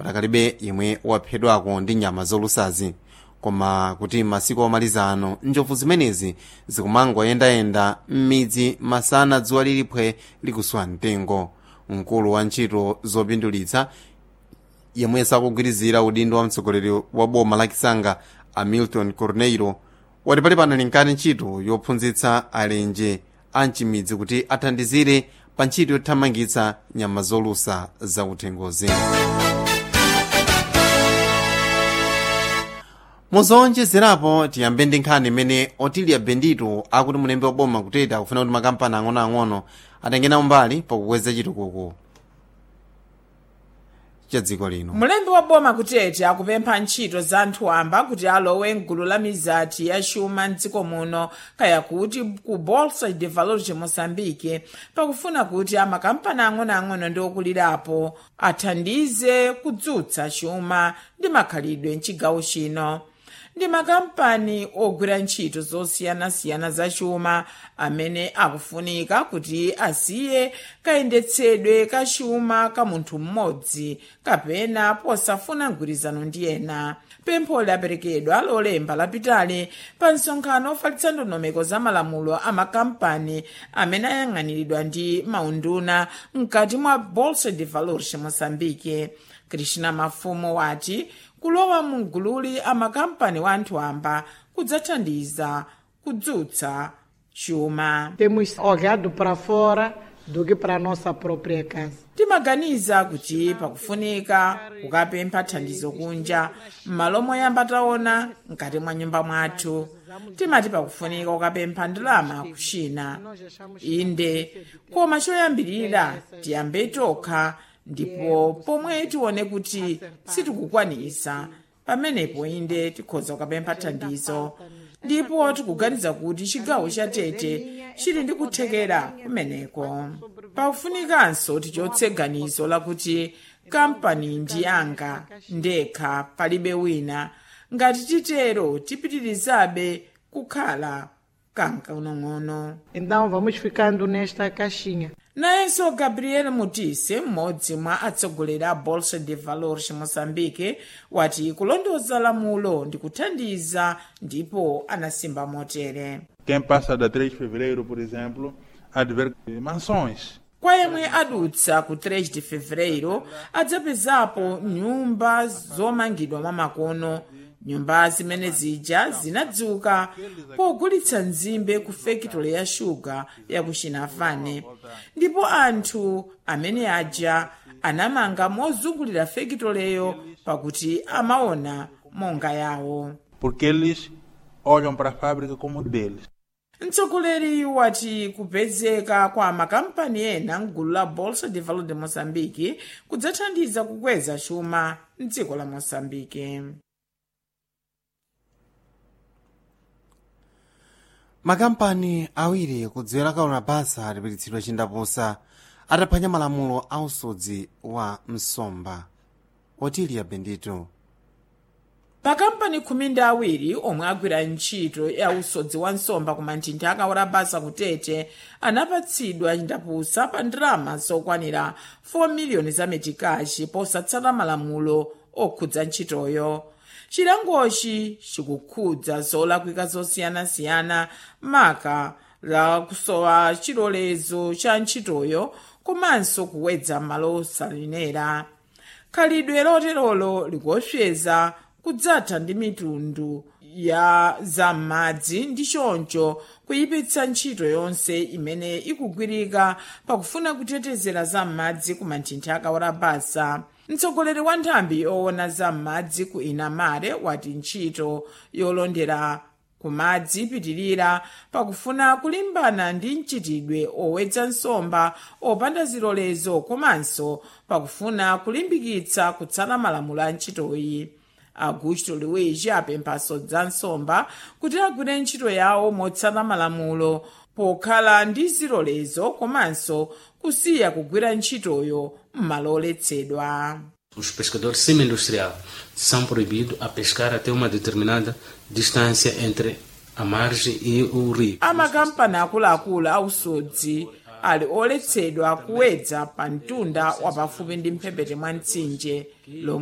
patakalibe yemwe waphedwako ndi nyama zolusazi koma kuti masiku omaliza ano njovu zimenezi zikumangoyendayenda m'midzi masana dzuwa liliphwe likuswa mtengo mkulu wa ntchito zopindulitsa yemwe sakugwirizira udindo wa mtsogoleri wa boma la kisanga hamilton corneiro wati pali pano linkani ntchito yophunzitsa alenje a mchimidzi kuti athandizire pa ntchito yothamangitsa nyama zolusa zakuthengozi muzowonjezerapo tiyambe ndi nkhani imene otilia bendito akuti mulembe wa boma kuteta akufuna kuti makampani ang'onoang'ono atengena umbali pakukweza chitukuko cha dziko lino mulembi wa boma kutete akupempha ntchito za anthu amba kuti alowe mgulu la mizati ya chuma mdziko muno kaya kuti ku bolsa de valores de moçambique pakufuna kuti amakampani ang'onoang'ono ndi okulirapo athandize kudzutsa chuma ndi makhalidwe mchigawo chino ndi makampani ogwira ntchito zosiyanasiyana za chuma amene akufunika kuti asiye kayendetsedwe ka chuma ka munthu mmodzi kapena posafuna mgwirizano ndi ena pempho laperekedwa lolemba lapitali pa msonkhano ofalitsa ndondomeko za malamulo a makampani amene ayang'aniridwa ndi maunduna mkati mwa bolsa de valores moçambique krishna mafumo wati kulowa mgululi amakampani wa anthu amba kudzathandiza kudzutsa chuma Temos olhado para fora do que para a nossa própria casa. timaganiza kuti pakufunika kukapempha thandizo kunja m'malo moyamba taona mkati mwa nyumba mwathu timati pakufunika kukapempha ndalama kuchina inde koma choyambirira tiyambe tokha ndipo pomwe tione kuti sitikukwanisa pamenepo inde tikhoza kukapempha thandizo ndipo tikuganiza kuti chigawo cha tete chili ndi kuthekera kumeneko pakufunikanso tichotse ganizo lakuti kampani ndi yanga ndekha palibe wina ngati titero tipitirizabe kukhala kankaunong'ono Então vamos ficando nesta caixinha. nayenso gabriel mutise mmodzi mwa atsogoleri a bolsa de valores moçambique wati kulondoza lamulo ndi kuthandiza ndipo anasimba motere Quem passa da 3 de fevereiro, por exemplo, há de ver mansões. kwa yemwe adutsa ku 3 de fevereiro adzapezapo nyumba zomangidwa mwa makono nyumba zimene zija zinadzuka pogulitsa nzimbe ku fekitole ya shuga ya ku chinafane ndipo anthu amene aja anamanga mozungulira fekitoleyo pakuti amaona monga yawo Porque eles olham para a fábrica como deles. mtsogoleri wati kupezeka kwa makampani ena mgulu la bolsa de valor de moçambique kudzathandiza kukweza chuma mdziko la moçambique makampani awiri kudziwera kaona basa alipititsidwa chindapusa ataphwanya malamulo a usodzi wa msomba otilia bendito makampani khumi ndi awiri omwe agwira ntchito ya usodzi wa nsomba ku manthinthi akawora basa kutete anapatsidwa chindapusa pa ndalama zokwanira 4 miliyoni za metikashi posatsata malamulo okhudza ntchitoyo chilangochi chikukhudza zolakwika zosiyanasiyana maka la kusowa chilolezo cha ntchitoyo komanso kuwedza malo osalinera khalidwe loterolo likuopseza kudzatha ndi mitundu ya zam'madzi ndi choncho kuyipitsa ntchito yonse imene ikugwirika pakufuna kutetezera zam'madzi ku manthinthi akawora basa mtsogoleri wa nthambi yoona zam'madzi ku inamare wati ntchito yolondera kumadzi ipitirira pakufuna kulimbana ndi mchitidwe owedza nsomba opanda zilolezo komanso pakufuna kulimbikitsa kutsata malamulo a ntchitoyi augusto luigi apemphaso za nsomba kuti agwire ntchito yawo motsata malamulo pokhala ndi zilolezo komanso kusiya kugwira ntchitoyo m'malo oletsedwa Os pescadores semi-industriais são proibidos a pescar até uma determinada distância entre a margem e o rio. amakampani akuluakulu ausodzi ali oletsedwa kuwedza pa mtunda wapafupi ndi mphepete mwa mtsinje lomwe